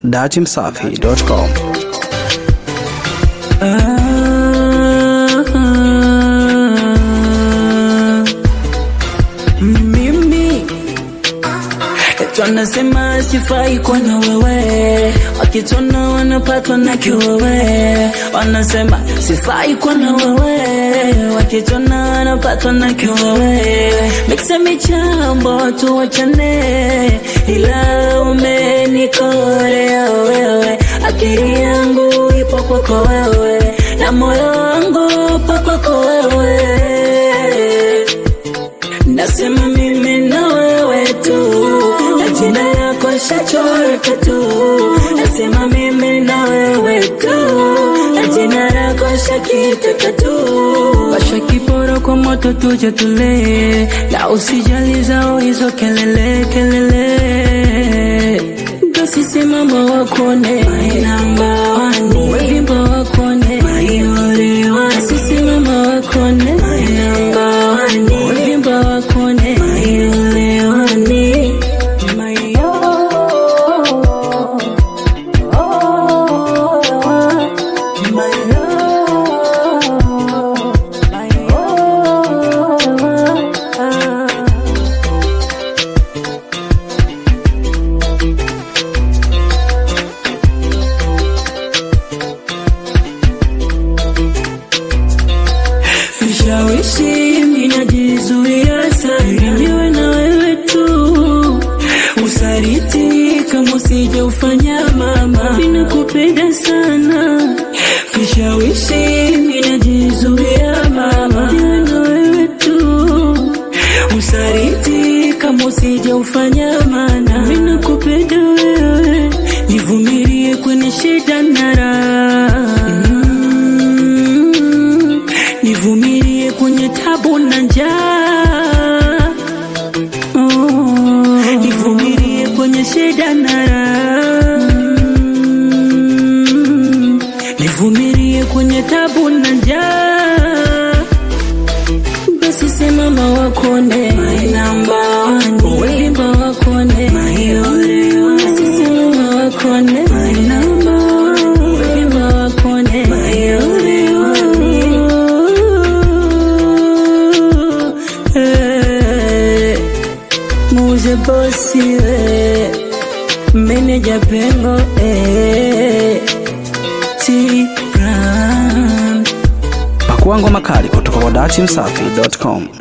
datimsafi.com. mimi twanasema sifai kwa na wewe, wakitona wanapatwa na kiwewe. Wanasema sifai kwa na wewe, wakitona wanapatwa na kiwewe. Miksa michambo tuwachane, ila umenikorea wewe, akili yangu ipo kwako wewe, na moyo wangu upo kwako wewe Nasema mimi na wewe tu, na jina lako shachoreka tu. Nasema mimi na wewe tu, na jina lako shakiteka tu. Washa kiporo kwa moto tuje tule, na usijali zao hizo kelele kelele. Basi simama wakone, my number one, wimbo wakone, my only one. Basi simama wakone, my number one, wimbo wakone, my only one, my oh, oh, my oh, my oh. Vishawishi minajizuia sana, niwe na wewe tu. Usaliti kama usije ufanya mama, ninakupenda sana. Vishawishi minajizuia mama, niwe na wewe tu. Usaliti kama usije ufanya mana, ninakupenda wewe, nivumilie kwenye shida na raha Mm, nivumilie kwenye tabu na njaa oh, nivumilie kwenye shida na raha Mm, nivumilie kwenye tabu na njaa basi simama wakone my number one wimba wakone my only one basi simama wakone my number one wimba wakone my only one Eh, muze bosi we meneja pengo eh, T-Brand Pakua ngoma kali kutoka kwa datimsafi.com.